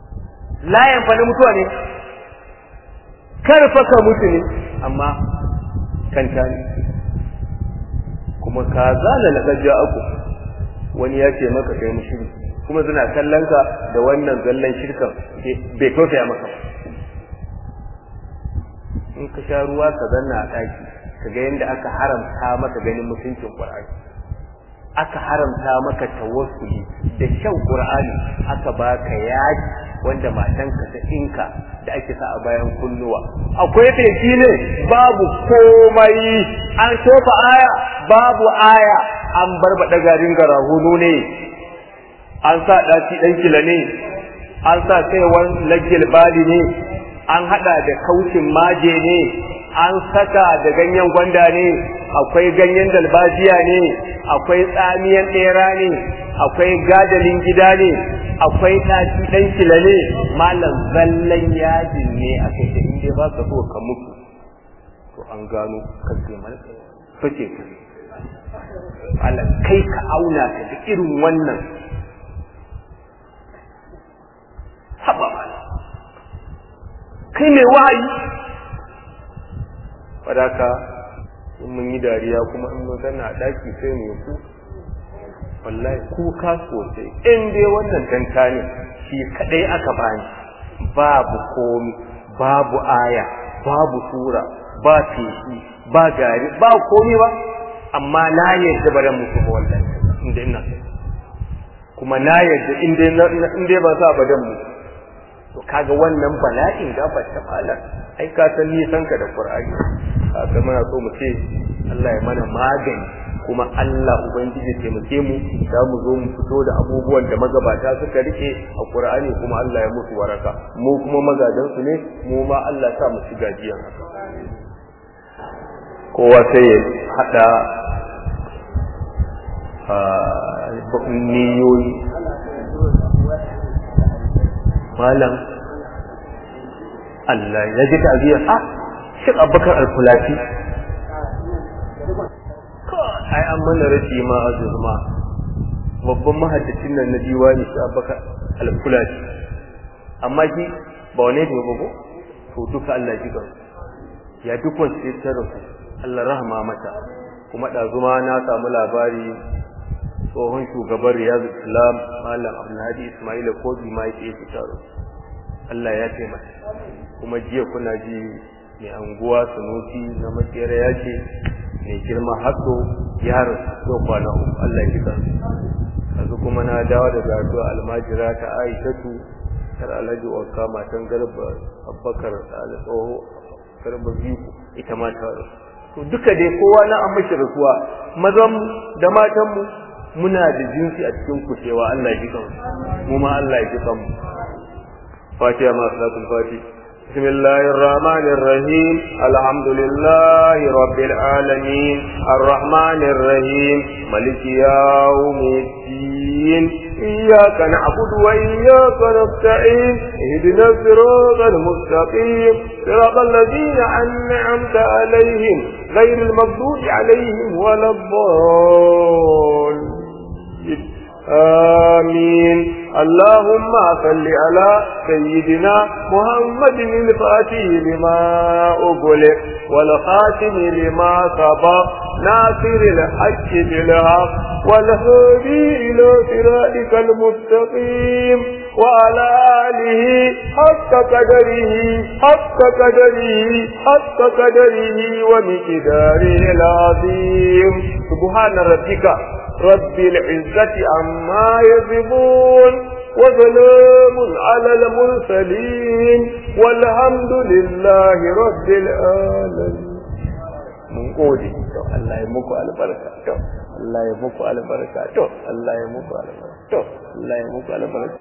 layan fa na mutuwa ne kar fa ka mutu ne amma kanta ne kuma ka zana laqad aku wani ya ce maka kai mushrik kuma suna kallon ka da wannan zallan shirkan bai tausaya maka ba in ka sha ruwa ka zanna a ɗaki ka ga yadda aka haramta maka ganin mutuncin Qur'ani aka haramta maka tawassuli da shan Qur'ani aka baka yaji wanda matanka ta inka da ake sa a bayan kunnuwa akwai feshi ne babu komai an tofa aya babu aya an barbada garin garahunu ne an sa ɗaci ɗan kila ne an sa saiwan lagil bali ne an hada da kaucin maje ne an saka da ganyen gwanda ne akwai ganyen dalbajiya ne akwai tsamiyan ɗera ne akwai gadalin gida ne akwai ɗaci ɗan kila ne malam zallan yajin ne a kai da inda ba ka so ka mutu to an gano kace mana fice ka malam kai ka auna ka da irin wannan haba malam kai mai wahayi wadaka in mun yi dariya kuma in mun zanna a daki sai mu ku wallahi kuka sosai in dai wannan danta ne shi kadai aka bani babu komi babu aya babu sura ba feshi ba gari ba komi ba amma na yadda ba dan mutu ba wallahi inda ina kuma na yadda in dai ba sa ba dan mutu to kaga wannan bala'in gaba ta malam ai ka san nisan ka da qur'ani kaga muna so mu ce Allah ya mana magani kuma Allah ubangiji taimake mu za mu zo mu fito da abubuwan da magabata suka rike a qur'ani kuma Allah ya musu waraka mu kuma magadan su ne mu ma Allah sa mu shiga jiyan kowa sai ya hada niyoyi malam Allah ya ji ta'aziyar a shi abubakar alfulati ai an mana rashi ma azurma babban mahaddacin nan na diwani shi abubakar alfulati amma shi ba wane ne ba ko to duka Allah ji gan ya duk wanda ya tsara su Allah rahama mata kuma ɗazuma na samu labari tsohon shugaban riyadu islam malam abdulhadi ismaila kobi ma yake fita Allah ya taimaka kuma jiya kuna ji mai anguwa sanusi na makera ya ce mai girma hatso ya rasu kwana uku Allah ya kisa yanzu kuma na dawo da gato almajira ta aishatu tar alhaji wanka matan garba abbakar da tsoho garba biyu ita ma ta rasu to duka dai kowa na an mashi rasuwa mazan da matan mu muna da jinsi a cikin kushewa Allah ya jikan mu ma Allah ya jikan mu Fatiha ma salatul Fati بسم الله الرحمن الرحيم الحمد لله رب العالمين الرحمن الرحيم ملك يوم الدين إياك نعبد وإياك نستعين اهدنا الصراط المستقيم صراط الذين أنعمت عليهم غير المغضوب عليهم ولا الضالين آمين اللهم صل على سيدنا محمد الفاتح لما أغلق والخاتم لما سبق ناصر الحق بالحق والهدي إلى صراطك المستقيم وعلى آله حق قدره حق قدره حق قدره ومقداره العظيم سبحان ربك رب العزة عما يصفون وسلام على المرسلين والحمد لله رب العالمين mun gode to Allah ya muku albarka to Allah ya muku albarka to Allah ya muku albarka to Allah ya muku albarka